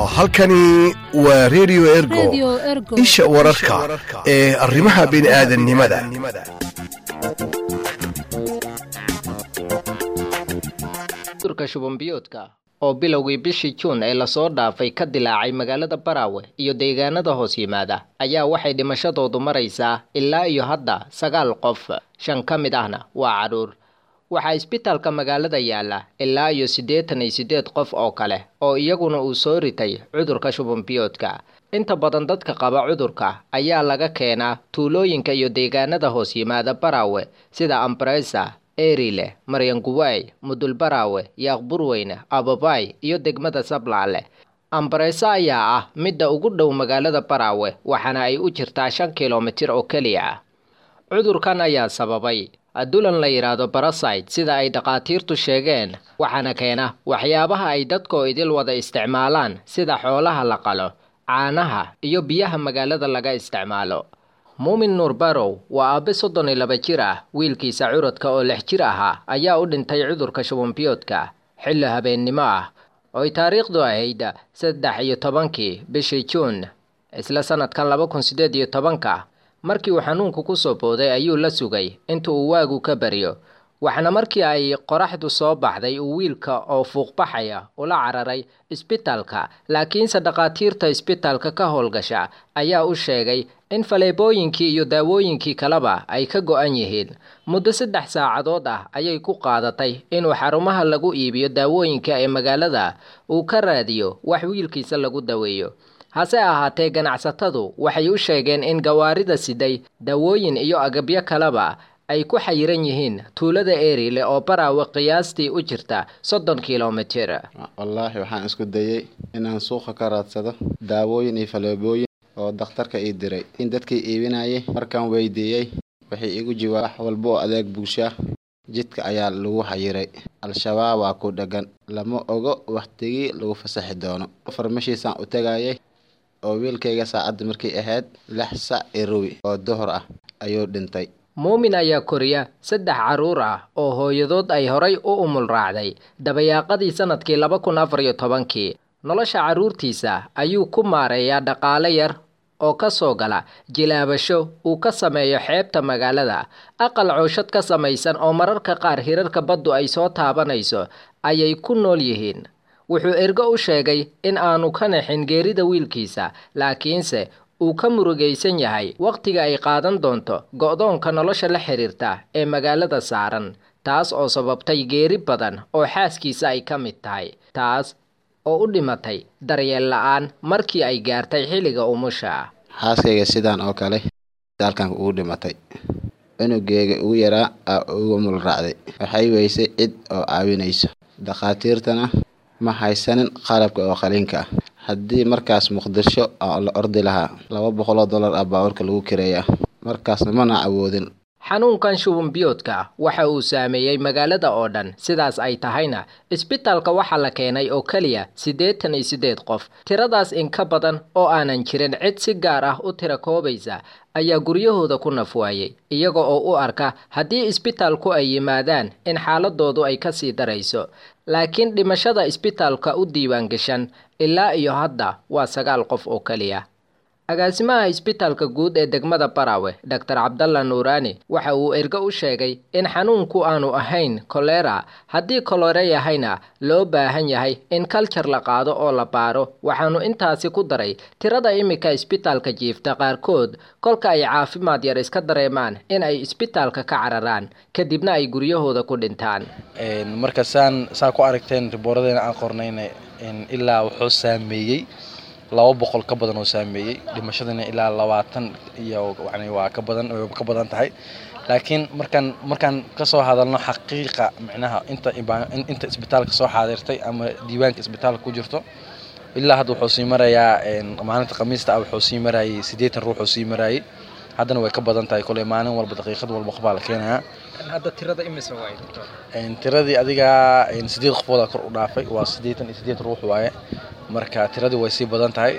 halkani waa redio ergo isha wararka ee arrimaha bini'aadannimada cudurka shubanbiyoodka oo bilowgii bishii juun ee lasoo dhaafay ka dilaacay magaalada baraawe iyo deegaanada hoos yimaada ayaa waxay dhimashadoodu maraysaa ilaa iyo hadda sagaal qof shan ka mid ahna waa cadhuur waxaa isbitaalka magaalada yaala ilaa iyo siddeetan iyo siddeed qof oo kale oo iyaguna uu soo ritay cudurka shubanbiyoodka inta badan dadka qaba cudurka ayaa laga keenaa tuulooyinka iyo deegaanada hoos yimaada baraawe sida ambresa erile maryanguway mudulbaraawe yaaqburweyne ababay iyo degmada sablaale ambareso ayaa ah midda ugu dhow magaalada baraawe waxaana ay u jirtaa shan kilomitir oo keliya ah cudurkan ayaa sababay dulan la yidhaahdo barasite sida ay dhakhaatiirtu sheegeen waxaana keena waxyaabaha ay dadkoo idil wada isticmaalaan sida xoolaha la qalo caanaha iyo biyaha magaalada laga isticmaalo muumin nuur barow waa aabe soddon iyo laba jir ah wiilkiisa curadka oo lix jir ahaa ayaa u dhintay cudurka shubanbiyoodka xilli habeennimo ah ooy taariikhdu ahayd saddex iyo tobankii bishii juun isla sanadkan laba kun siddeed iyo tobanka markii uu xanuunku ku soo booday ayuu la sugay inta uu waagu ka baryo waxaana markii ay qoraxdu soo baxday uu wiilka oo fuuqbaxaya ula cararay isbitaalka laakiinse dhakhaatiirta isbitaalka ka howlgasha ayaa u sheegay in faleebooyinkii iyo daawooyinkii kaleba ay ka go-an yihiin muddo saddex saacadood ah ayay ku qaadatay inuu xarumaha lagu iibiyo daawooyinka ee magaalada uu ka raadiyo wax wiilkiisa lagu daweeyo hase ahaatee ganacsatadu waxay u sheegeen in gawaarida siday dawooyin iyo agabyo kaleba ay ku xayiran yihiin tuulada erile oo baraawe qiyaastii u jirta soddon kilomitir wallaahi waxaan isku dayey inaan suuqa ka raadsado daawooyin iyo faleebooyin oo dakhtarka ii diray in dadkii iibinayay markaan weydiiyey waxay igu jiwaa wax walba oo adeeg bulshaa jidka ayaa lagu xayiray al-shabaab waa ku dheggan lama ogo wakhtigii lagu fasaxi doono farmashiisaan u tegayay oo wiilkayga saacadda markay ahayd lix sac irowi oo duhur ah ayuu dhintay muumin ayaa koriya saddex carruur ah oo hooyadood ay horay u umul raacday dabayaaqadii sanadkii laba kun afar iyo tobankii nolosha carruurtiisa ayuu ku maareeyaa dhaqaale yar oo ka soo gala jilaabasho uu ka sameeyo xeebta magaalada aqal cooshad ka samaysan oo mararka qaar hirarka baddu ay soo taabanayso ayay ku nool yihiin wuxuu ergo u sheegay in aanu ka naxin geerida wiilkiisa laakiinse uu ka murugaysan yahay wakhtiga ay qaadan doonto go'doonka nolosha la xiriirta ee magaalada saaran taas oo sababtay geeri badan oo xaaskiisa ay ka mid tahay taas oo u dhimatay daryeel la-aan markii ay gaartay xilliga umusha xaaskayga sidaan oo kale daalkan ugu dhimatay cunuggeega ugu yaraa aa uga mul raacday waxay weysay cid oo caawinayso dhakhaatiirtana ma haysanin qalabka oo qaliinka ah haddii markaas muqdisho la ordi lahaa laba boqoloo dollar ah baawarka lagu kireeya markaasna mana awoodin xanuunkan shubanbiyoodka waxa uu saameeyey magaalada oo dhan sidaas ay tahayna isbitaalka waxaa la keenay oo keliya siddeetan iyo siddeed qof tiradaas in ka badan oo aanan jirin cid si gaar ah u tira koobaysa ayaa guryahooda ku nafwaayey iyaga oo u arka haddii isbitaalku ay yimaadaan in xaaladoodu ay ka sii darayso laakiin dhimashada isbitaalka u diiwaan gashan ilaa iyo hadda waa sagaal qof oo keliya agaasimaha isbitaalka guud ee degmada baraawe doctor cabdalla nuuraani waxa uu ergo u sheegay in xanuunku aanu ahayn kolera haddii kolere yahayna loo baahan yahay in kaljar la qaado oo la baaro waxaanu intaasi ku daray tirada imika isbitaalka jiifta qaarkood kolka ay caafimaad yar iska dareemaan in ay isbitaalka ka cararaan kadibna ay guryahooda ku dhintaan marka saan saa ku aragteen ribooradeena aan qornayna ilaa wuxuu saameeyey laba boqol ka badan oo saameeyey dhimashadana ilaa labaatan iyo yani waa ka badan ka badan tahay laakiin markaan markaan kasoo hadalno xaqiiqa micnaha inta inta isbitaalka soo xaadirtay ama diiwaanka isbitaalka ku jirto ilaa hadda wuxuu sii marayaa maalinta khamiista ah wuxuu sii marayay siddeetan ruux oo sii marayay haddana way ka badan tahay kole maalin walba daqiiqad walba qof baa la keenayaa hadda tirada imisa waay tiradii adiga sideed qofooda kor u dhaafay waa siddeetan iyo siddeed ruux waaye marka tiradii way sii badan tahay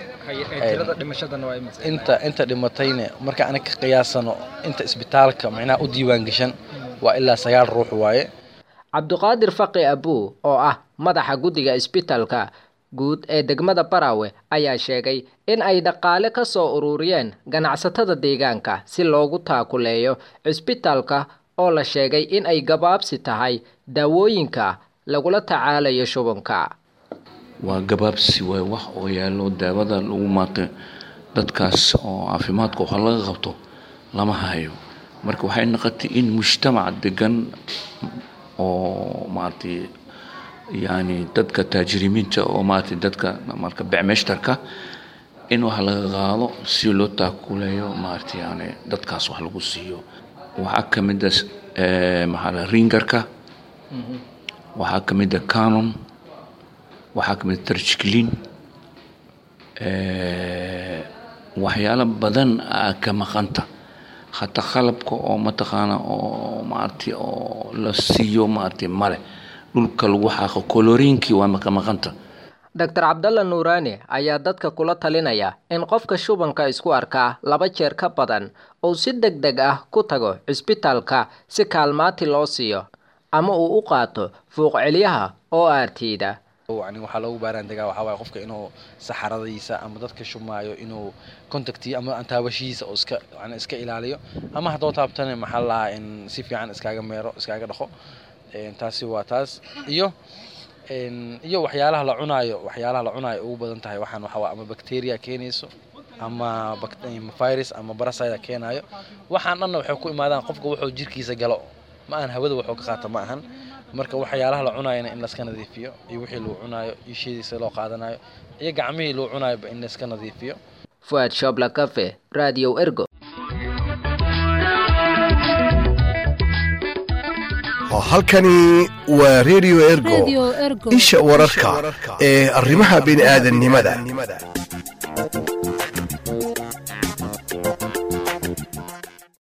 inta inta dhimatayna marka aniga ka qiyaasano inta isbitaalka macnaha u diiwaan gashan waa ilaa sagaal ruux waaye cabdiqaadir faqi abuu oo ah madaxa guddiga isbitaalka guud ee degmada baraawe ayaa sheegay in ay dhaqaale ka soo ururiyeen ganacsatada deegaanka si loogu taakuleeyo cisbitaalka oo la sheegay in ay gabaabsi tahay daawooyinka lagula tacaalayo shubanka waa gabaabsi waay wax oo yaallo daawada lagu maata dadkaas oo caafimaadka waxa laga qabto lama hayo marka waxay noqotay in mujtamac degan oo maaragtay yani dadka taajirimiinta oo maaragtay dadka marka becmeshtarka in wax laga qaado si loo taakuleeyo maaragtay yani dadkaas wax lagu siiyo waxaa ka mid a maxaa la ringarka waxaa ka mid a canon waxaa ka mid a tarjiclin waxyaalo badan aa ka maqanta hataa qalabka oo mataqaana oo maaragtay oo la siiyo maaragtay male dhulka lagu xaaqo koloriinkii waa ka maqanta doctor cabdalla nuuraani ayaa dadka kula talinaya in qofka shubanka isku arkaa laba jeer ka badan uu si deg deg ah ku tago cisbitaalka si kaalmaati loo siiyo ama uu u qaato fuuqcelyaha oo aartiida yani waxaa loogu baaraan degaa waxaa waaye qofka inuu saxaradiisa ama dadka shumaayo inuu contacti ama taabashihiisa oo iska yani iska ilaaliyo ama haddoo taabtane maxaa lahaa in si fiican iskaaga meero iskaaga dhaqo taasi waa taas iyo iyo waxyaalaha la cunaayo waxyaalaha la cunaayo ugu badan tahay waxaan waxaa ama bacteria keenayso ama virus ama barasida keenayo waxaan dhanna waxay ku imaadaan qofka wuxuu jirkiisa galo ma ahan hawada wuxuu ka qaata ma ahan marka waxyaalaha la cunaayana in laska nadiifiyo iyo wixii loo cunaayo iyo shidiisa loo qaadanayo iyo gacmihii loo cunaayoba in layska nadiifiyo fuad shobla cafe radio ergo halkani waa radio ergo isha wararka ee arrimaha bini'aadanimada